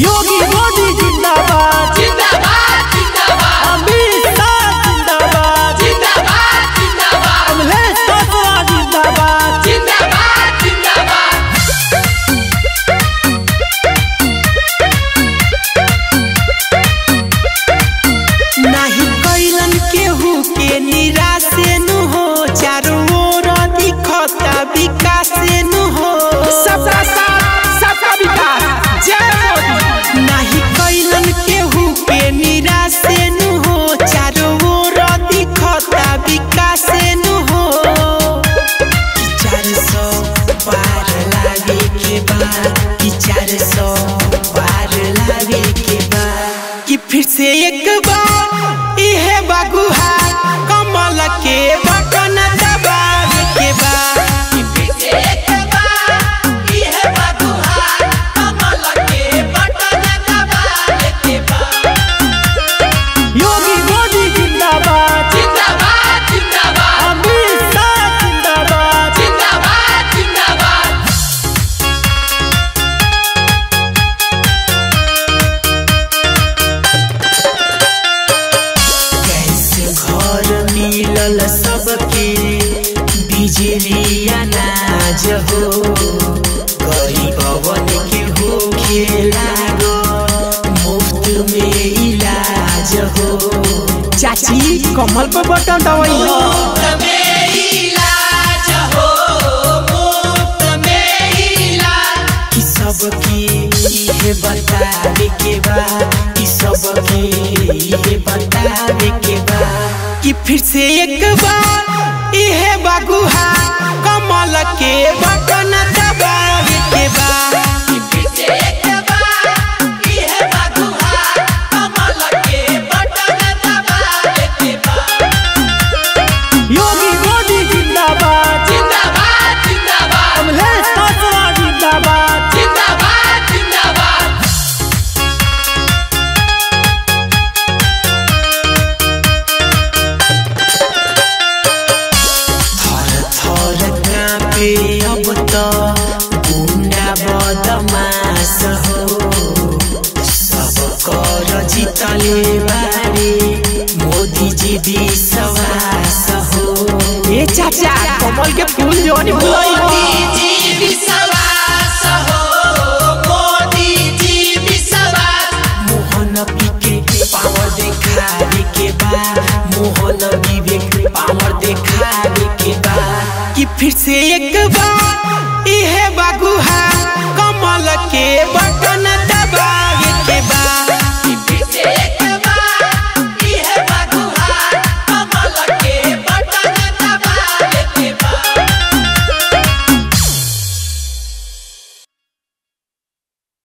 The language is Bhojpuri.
योगी मोदी जिंदाबाद जिंदाबाद जिंदाबाद अमित शाह जिंदाबाद जिंदाबाद जिंदाबाद कमलेश पासवान जिंदाबाद जिंदाबाद जिंदाबाद नाही कैलन केहू के निराशे नु हो चारों ओर दिखता विकास नु हो सबका साथ सबका विकास जय मोदी नाही कैलन केहू के निराशे नु हो चारों ओर दिखता विकास नु हो कि चार सौ पार लागे के बाद कि चार सौ पार लागे के बाद कि फिर से एक बार इहे बागुहा कमल के बटन दबावे के बाद कि फिर से एक बार ये बगुहार कमल के बटन दबाने के बाद योगी मोदी जिंदाबाद जिंदाबाद जिंदाबाद अमित शाह जिंदाबाद जिंदाबाद जिंदाबाद कैसे घर मिलल सबके बिजली अनाज हो गरीबवन के हो लागो मुफ्त में इलाज हो चाची कमल पर बटन दवाई हो मुफ्त में इलाज हो मुफ्त में इलाज कि सबके इहे बतावे के बा कि सबके इहे बतावे के बा कि फिर से एक बार इहे बागुहा कमल के बटन दबावे के बा कि फिर से एक बार ये बगुहार कमल के बटन दबाने के बाद योगी मोदी जिंदाबाद जिंदाबाद जिंदाबाद कमलेश पासवान जिंदाबाद जिंदाबाद जिंदाबाद थर थर काँपे अब त गुन्डा बदमास हो सब कर जितले बारे मोदी जी विश्वास हो ए चाचा कमल के फूल जोनी मोदी जी विश्वास हो मोदी जी विश्वास मोहन पीके पावर देखावे के बा मोहन विवेक पावर देखावे के बा कि फिर से